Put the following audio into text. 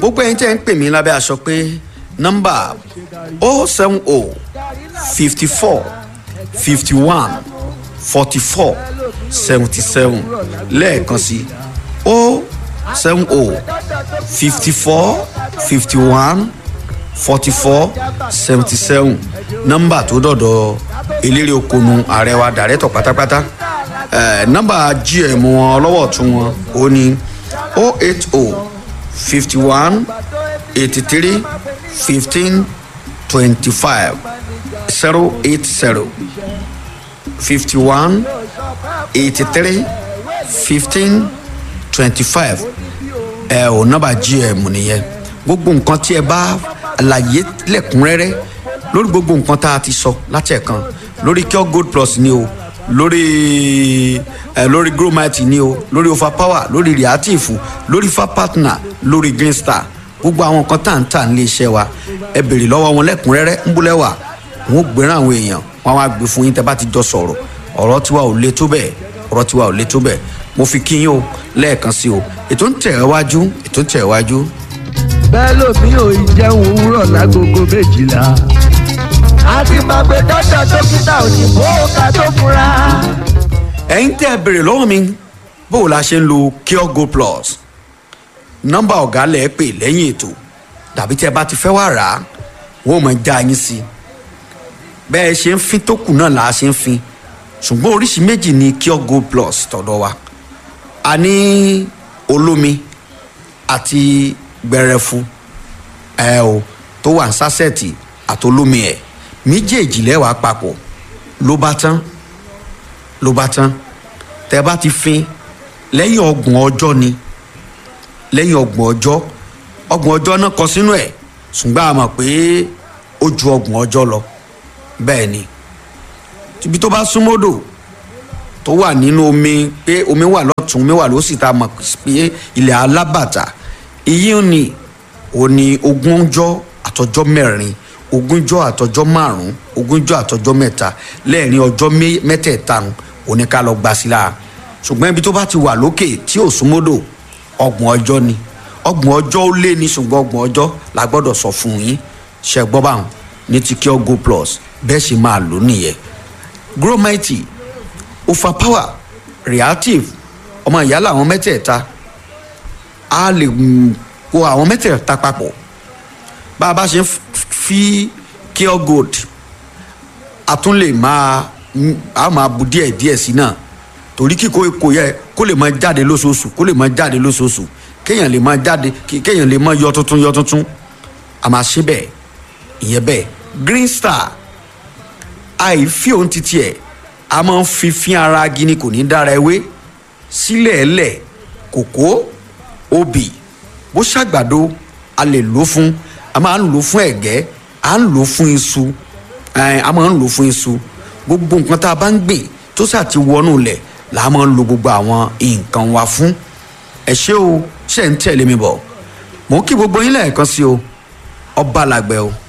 gbogbo ẹ̀yin tẹ́ ń pè mí lábẹ́ aṣọ pé nọ́mbà o seven o fifty four fifty one forty four seventy seven lẹ́ẹ̀kan sí o seven o fifty four fifty one forty four seventy seven nọ́mbà tó dọ̀dọ̀ eléré okonu ààrẹ wa dàrẹ́tọ̀ pátápátá eh, nọ́mbà gm wọn ọlọ́wọ́ tún wọn ó ní o eight o fifty one eighty three fifteen twenty five zero eight zero fifty one eighty three fifteen twenty five ẹ ò nọ́mbà gm nìyẹn gbogbo nǹkan tí ẹ bá àlàyé lẹ́kùnrẹ́rẹ́ lórí gbogbo nǹkan tá a ti sọ láti ẹ̀kan lórí cure gold plus ni o lórí ẹ lórí gromite ni o lórí overpower lórí reactive lórí fa partner lórí green star gbogbo àwọn nǹkan tá à ń tà nílé iṣẹ́ wa ẹ béèrè lọ́wọ́ wọn lẹ́kùnrẹ́rẹ́ ń búlẹ̀ wà wọn ò gbéràn àwọn èèyàn wọn á gbé fún yín tẹ́ bá ti jọ sọ̀rọ̀ ọ̀rọ̀ tiwa ò le tó bẹ́ẹ̀ ọ̀rọ̀ tiwa ò le tó bẹ́ẹ̀ mo fi kí yín o lẹ́ẹ̀kan sí o ètò ń tẹ̀ ẹ́ wájú ètò ń tẹ̀ ẹ́ wájú bẹ́ẹ̀ lómi ò ì jẹun òwúrọ̀ lágogo méjìlá. àti màgbé dọ́dọ̀ dókítà òyìnbó ká tó fura. ẹ̀yin tẹ́ ẹ béèrè lọ́wọ́ mi bó o la ṣe ń lo cure gold plus nọ́mbà ọ̀gá lẹ̀ ẹ́ pè lẹ́yìn ètò tàbí tí ẹ bá ti fẹ́ wá rà á wọ́n mọ̀ já yín sí i bẹ́ẹ̀ ṣe ń fin tó kù náà là á ṣe ń fin ṣùgbọ́n oríṣi méjì ni cure gold plus tọ̀dọ̀ wa a ní olómi àti gbẹrẹfu ẹ o tó wà ní sásẹ̀tì àtolómi ẹ̀ méjèèjì lẹ́wàá papọ̀ ló bá tán ló bá tán tẹ bá ti fin lẹ́yìn ọgbọ̀n ọjọ́ ni lẹ́yìn ọgbọ̀n ọjọ́ ọgbọ̀n ọjọ́ náà kọ sínú ẹ̀ ṣùgbọ́n a mọ̀ pé ó ju ọgbọ̀n ọjọ́ lọ bẹ́ẹ̀ ni ibi tó bá súnmọ́dò tó wà nínú omi pé omi wà lọ́tún omi wà lósì tá a mọ̀ pé ilẹ̀ alábàtà iyì ni òní ogúnjọ́ àtọjọ́ mẹ́rin ogúnjọ́ àtọjọ́ márùn ogúnjọ́ àtọjọ́ mẹ́ta lẹ́ẹ̀rin ọjọ́ mẹ́tẹ̀ẹ̀ta òní ká lọ gba sí la ṣùgbọ́n ibi tó bá ti wà lókè tí ò súnmọ́dò ọgbọ̀n ọjọ́ ni ọgbọ̀n ọjọ́ ó lé ní ṣùgbọ́n ọgbọ̀n ọjọ́ la gbọ́dọ̀ sọ fún yín ṣe gbọ́ báwọn ní ti cure go plus bẹ́ẹ̀ ṣe máa lò nìyẹn gromite overpower reactive ọmọ ìyá làwọn mẹ́tẹ̀ẹ̀ta a lè kó àwọn mẹ́tẹ̀ẹ̀ta papọ̀ bá a bá ṣe ń fi cure gold a tún lè máa a máa bu díẹ̀ díẹ̀ sí náà torí kíkó kò yẹ kó lè máa jáde lóṣooṣù kó lè máa jáde lóṣooṣù kéèyàn lè máa jáde kéèyàn lè máa yọ tuntun yọ tuntun a máa ṣe bẹ́ẹ̀ ìyẹn bẹ́ẹ̀ green star àìfi òun titi ẹ̀ a máa ń fi fín ara gini kò ní dára ewé sílẹ̀ ẹ̀lẹ̀ kòkó obì bó ṣàgbàdo a lè lò fún a máa ń lò fún ẹ̀gẹ́ a ń lò fún iṣu a máa ń lò fún iṣu gbogbo nǹkan tá a bá ń gbìn tó sà ti wọnú lẹ̀ là á máa ń lo gbogbo àwọn nǹkan wa fún ẹ ṣé o ṣe ń tẹ̀lé mi bọ̀ mò ń kí gbogbo yín lẹ́ẹ̀kan sí o ọba làgbẹ̀ o.